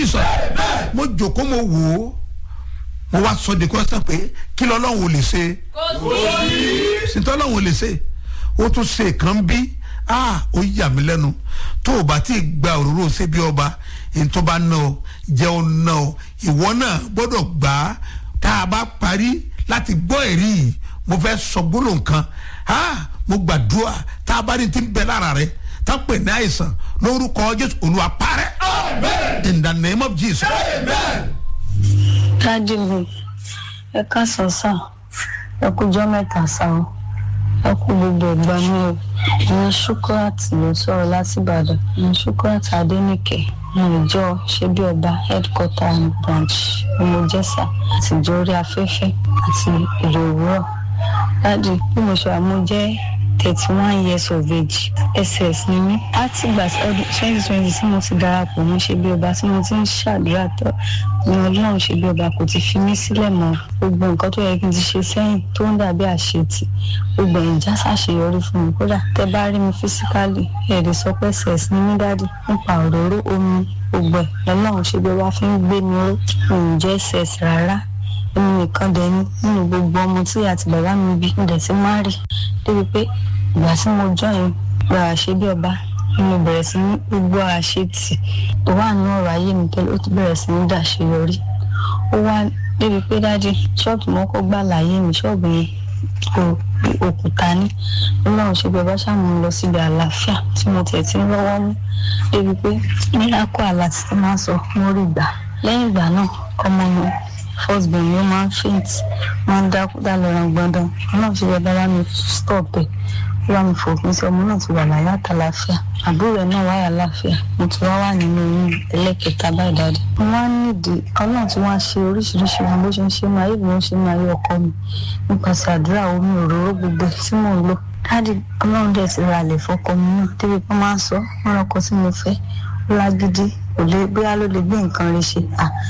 jesus mo jòkó mo wò ó mo wá sọ de kọ́sán pé kí lọ́lọ́run ò lè ṣe sìntọ́ lọ́run ò lè ṣe ó tún ṣe kan bí ah ó yà mí lẹ́nu tó o bá ti gba òróró ṣe bí ọba ètò bá ná ọ jẹ́ ọ ná ọ ìwọ náà gbọ́dọ̀ gbà á tá a bá parí láti gbọ́ ẹ̀rí yìí mo fẹ́ sọ gbólóhùn kan ah mo gbàdúrà tá a bá ní ti ń bẹ lára rẹ tá a pè ní àìsàn lórúkọ jésù olúwa parẹ́ in the name of jesus. dájú mi ẹ káàsán sá ẹ kújọ mẹ́ta sá o ẹ kú gbogbo ẹgbà mi o ní ṣúkúrátì ló sọ̀rọ̀ láti ìbàdàn ní ṣúkúrátì adẹnìkẹ ní ìjọ ṣebí ọba headquarter and branch ọmọjẹsà àtijọ́ orí afẹ́fẹ́ àti èrè òwúrọ̀ dájú bí mo ṣe àmújẹ́ thirty one years of age ss ni mí láti ìgbà ọdún twenty twenty tí mo ti darapọ̀ mọ́ ṣe bí ọba tí mo ti ń ṣàdúrà tó ní ọlọ́run ṣe bí ọba kò ti fi mí sílẹ̀ mọ́ gbogbo nǹkan tó yẹ kí n ti ṣe sẹ́yìn tó ń dàbí àṣetì gbogbo ẹ̀yìn já ṣàṣeyọrí fún mi kódà tẹ bá rí mi físíkálì ẹ̀ẹ́dẹ̀ sọ pé ss ni mí dáàdì nípa òróró omi gbogbo ẹ̀ lọ́lọ́run ṣe bí ọba fi ń gbé mi ró mi ò jẹ́ ss rárá èmi nìkan dẹ̀ ni nínú gbogbo ọmọ tí àti bàbá mi bí ń dẹ̀ ti má rí débi pé ìgbà tí mo join gba àṣẹ bí ọba ni mo bẹ̀rẹ̀ sí ní gbogbo àṣetì tó wà ní ọ̀rọ̀ ayé mi tẹ́lẹ̀ ó ti bẹ̀rẹ̀ sí ní dàṣeyọrí ó wá débi pé dájú ṣọ́ọ̀bù mọ́kọ́ gbà láyé mi ṣọ́ọ̀bù yẹn kò òkúta ní ọlọ́run ṣe bí ọba ṣàmú lọ síbi àlàáfíà tí mo tẹ̀ tí ń rọ́wọ́ mú débi pé nílákọ̀ àlá tí ti máa sọ mo rí gbà lẹ́yìn ìgbà náà ọmọ mi first born mi ó máa ń faint máa ń dákú dá lọ́rọ̀ gbọ́ndán ọlọ́run ṣe bí ọba bá mi stop ẹ̀ ó bá mi fòpin sí ọmọ náà ti wà láyé àtàláfíà àbúrò ẹ̀ náà wáyà láàfíà mo ti wá wà nínú oyún ẹlẹ́kẹta báyìí dáadé mo wá nídìí ọlọ́run tí wọ́n á ṣe oríṣiríṣi wọn bó ṣe ń ṣe máa yé bí wọ́n ṣe máa yé ọkọ mi nípasẹ̀ àdúrà omi òróró gbogbo tí mò ń lò dáàdì ọlọ́run dẹ̀ ti ra àlè fọkọ mi náà débi pé máa ń sọ wọn lọkọ tí mo fẹ́ ó lágídí kò lè bóyá ló lè gbé nǹkan rẹ̀ ṣe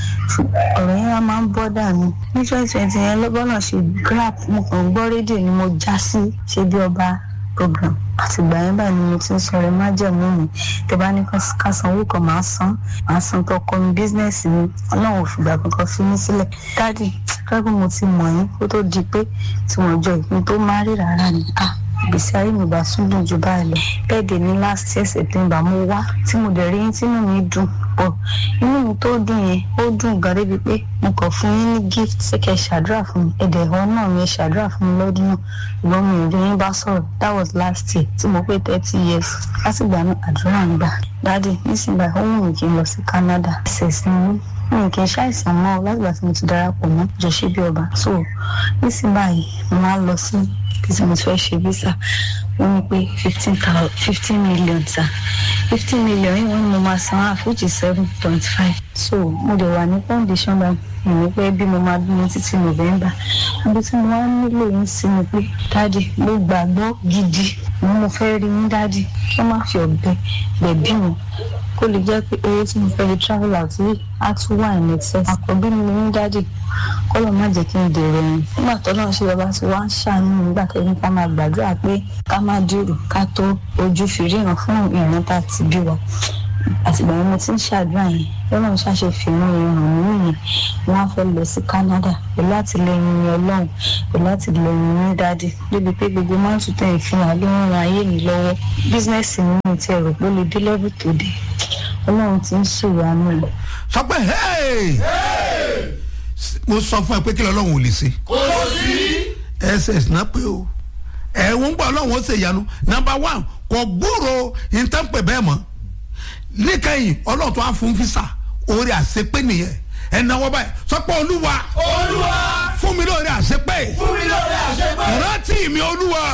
ọ̀rọ̀ yẹn máa ń bọ́ dànù ní twenty twenty yẹn lọ́gbọ́n ṣe grab mo kàn gbọ́ rédíò ni mo já sí ṣe bí ọba program àtìgbà yẹn báyìí ni mo ti ń sọ rẹ má jẹ̀mú mi tẹ bá ní ká sanwó kan máa san máa san tó kọ́ mi bísínẹ́sì mi ọlọ́run ò fìgbà kankan fi mí sílẹ̀ dáàdì kẹ́kọ̀ọ́ mo ti mọ̀ yín kó tó di pé tí wọ́n jọ ìpín tó má rí rárá ni ah ìgbésí ayé mi bá tún dùn ju báyìí lọ bẹ́ẹ̀ dé ní last year september mo wá tí mo dẹ̀ rí yín tínú mi dùn pọ̀ inú mi tó dùn yẹn ó dùn gan débi pé mo kàn fún yín ní gift ṣé kẹ́ ṣàdúrà fún mi ẹ̀dẹ̀ ẹ̀họ́ náà mi ẹ̀ ṣàdúrà fún mi lọ́dún náà ṣùgbọ́n mi ò rí yín bá sọ̀rọ̀ that was last year tí mo pé thirty years látìgbà náà àdúrà ń gbà dáàdì nísìnyí ó wù mí kí n lọ sí canada ṣèṣin mi mi kì í ṣàìsàn mọ́ látìgbà tí mo ti darapọ̀ mọ́ jọ̀ṣẹ́ bí ọba so nísìnyí báyìí mo máa ń lọ sí bí mo ti fẹ́ ṣe visa wọ́n ní pé fifteen thousand fifteen million sa fifteen million yìí wọ́n ní mo máa san half which is seven point five so mo dẹ̀ wà ní condition bá mi ní pé bí mo máa bímọ títí november ibi tí mo wá nílò yín sí ni pé dáàdì mo gbàgbọ́ gidi ni mo fẹ́ rí yín dáàdì kí wọ́n má fi ọ̀bẹ gbẹ̀bí mi kó lè jẹ́ pé owó tí mo fẹ́ fi travel out yìí á tún wà ní excess àkọ́bí mi ní dáàdì kọ́lọ̀ má jẹ́ kí n dèrò ẹ̀yìn nígbà tó náà ṣe bàbá tí wọ́n á ṣàánú nígbà kẹ́yìn ká máa gbàdúrà pé ká má dìrò ká tó ojú fi ríran fún ìran tá a ti bí wa àtìgbà yẹn mo ti ń ṣàdúrà yẹn lọ́nà ṣàṣe fìmú ìràn nínú yẹn wọ́n á fẹ́ lọ sí Canada pẹ̀lú àtìlẹyìn ọlọ́run pẹ̀lú àtìlẹyìn ní dáàdì débi pé gbogbo máa ń tún tẹ̀ ìfihàn ló ń ran ayé mi lọ́wọ́ bísínẹ́sì mi ní ti ẹ̀rọ pé ó lè dé lẹ́bù tó dé ọlọ́run ti ń ṣèyàmú rẹ̀. sọ pé hey! mo sọ fún ẹ pé kí lọ́lọ́run ò lè ṣe. kò sí. ss náà pé o ẹ̀hún gbọ́ ọlọ́run ó ṣe ìyanu number one kò gbúrò ìtànpẹ̀ bẹ́ẹ̀ mọ́ níkẹyìn ọlọ́run tó á fún fisa orí àṣepé nìyẹn ẹ̀náwó báyìí sọ pé olúwa olúwa fún mi lórí àṣepé fún mi lórí àṣepẹ́. rántí mi olúwa.